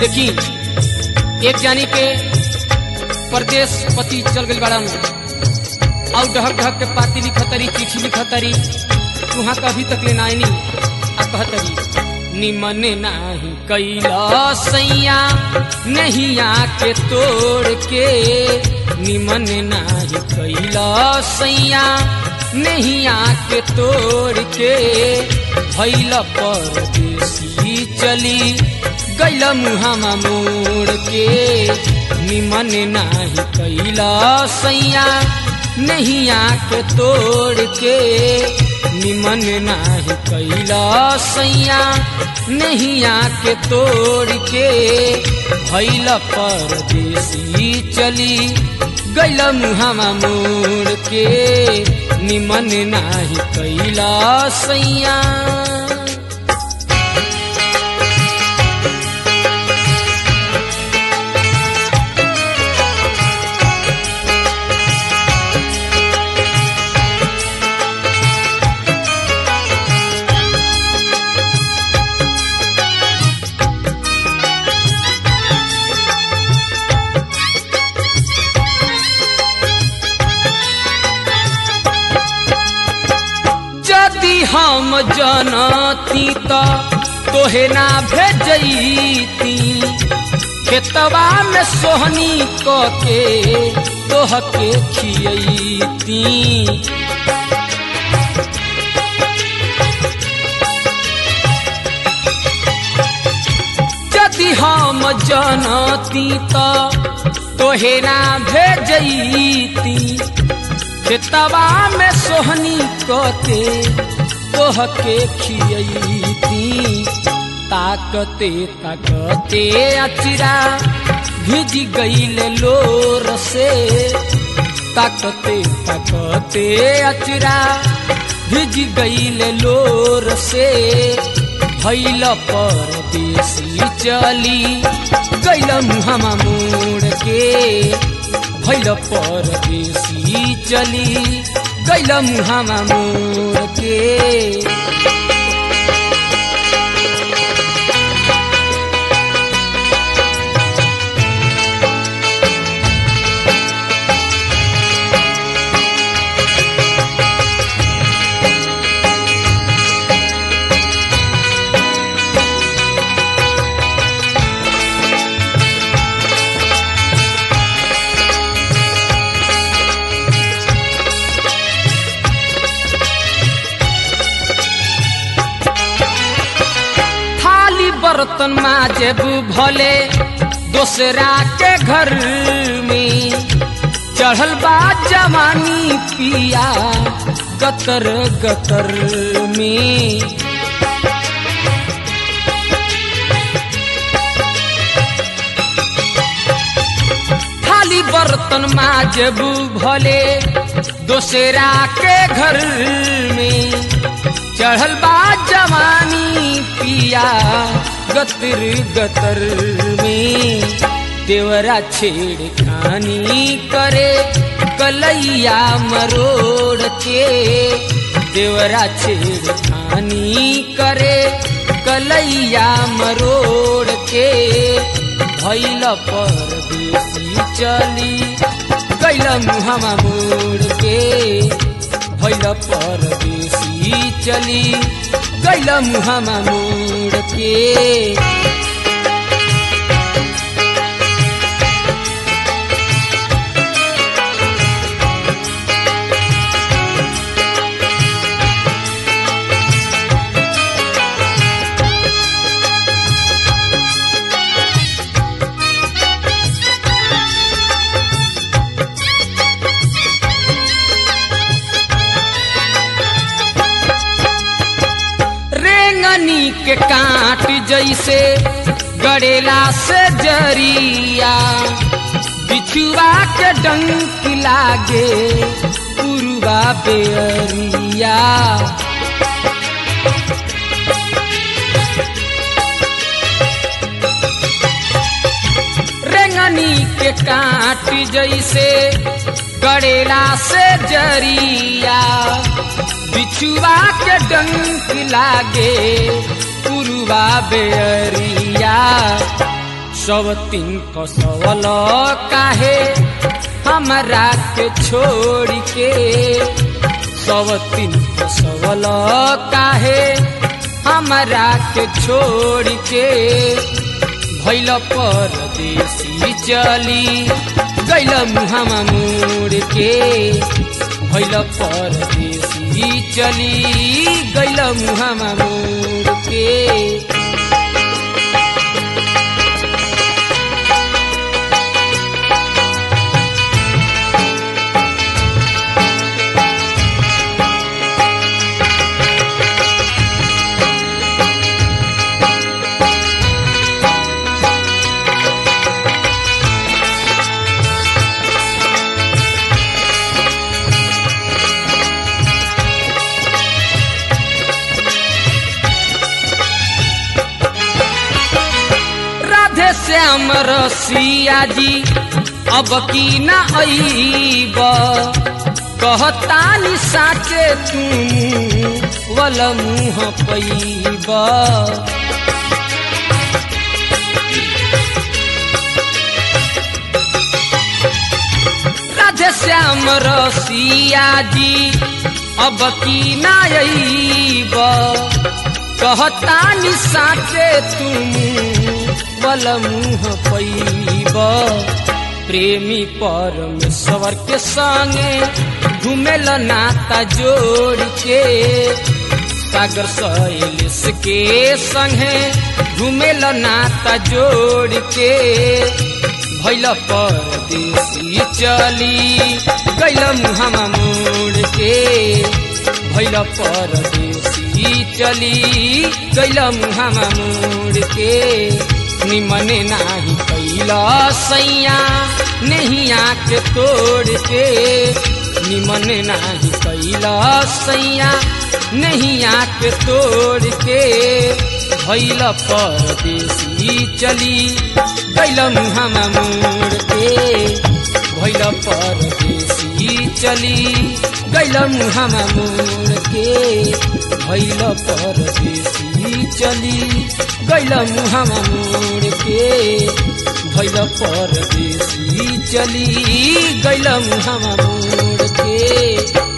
देखी एक जानी के परदेश पति चल गई बड़ा और ढहक ढहक के पाती लिखतरी चिट्ठी लिखतरी तुहाँ कभी तक ले नाइनी आ कहतरी निमन नाही कैला सैया नहीं आके तोड़ के निमन नाही कैला सैया नहीं आके तोड़ के भैल परदेसी चली गैल मुहामा मोड़ के निमन नाही कैला सैया नहीं आके तोड़ के निमन नाही कैला सैया नहीं आके तोड़ के भैल परदेसी चली गैल मुहामा मोड़ के निमन नाही कैला सैया यदि हम जनती त तोहे ना भेजती खेतवा में सोहनी क के तोह के खियती यदि हम जनती त तोहे ना भेजती खेतवा में सोहनी कते तोह के खियती ताकते ताकते अचिरा भिज गईल लोर से ताकते ताकते अचिरा भिज गईल लोर से भैल परदेसी चली गैल मुहामा मोड़ के भैल परदेसी चली गैल मुहामा मोड़ के थाली बर्तन माजेब भले दोसरा के घर में चढ़ल बा जवानी पिया गतर गतर में थाली बर्तन माजेब भले दोसरा के घर में चढ़ल बा जवानी पिया गतर गतर में देवरा छेड़ खानी करे कलैया मरोड़ के देवरा छेड़ खानी करे कलैया मरोड़ के भैल परदेसी चली गैल मुहामा मोड़ के भैल परदेसी चली गैल मुहामा मोड़ के रेंगनी के काट जैसे गड़ेला से जरिया बिछुआ के डंक लागे पुरुआ बेअरिया रेंगनी के काट जैसे गड़ेला से जरिया बिछुआ के डंक लागे पुरुआ बेअरिया सब तीन कसवल काहे हमरा के छोड़ के सब तीन कसवल काहे हमरा के छोड़ के भैल परदेसी चली गैल मुहामा मोड़ के भैल परदेसी चली गैल मुहामा मोड़ के राधे श्याम रसिया जी अब की ना अईब कहतानी साचे तू वल मुँह पैब राधे श्याम रसिया जी अब की ना अईब कहतानी साचे तुम बल मुँह पैब प्रेमी परमेश्वर के संगे घुमेल नाता जोड़ के सागर शैलेश के संगे घुमेल नाता जोड़ के भैल परदेसी चली गैल मुहामा मोड़ के भैल परदेसी चली गैल मुहामा मोड़ के निमने नाही कैला सैया नहीं आँख तोड़ के निमने नाही कैला सैया नहीं आँख तोड़ के भैल परदेसी चली गैल मुहामा मोड़ के भैल परदेसी चली गैल मुहामा मोड़ के भैल परदेसी चली गैल मुहामा मोड़ के भैल परदेसी चली गैल मुहामा मोड़ के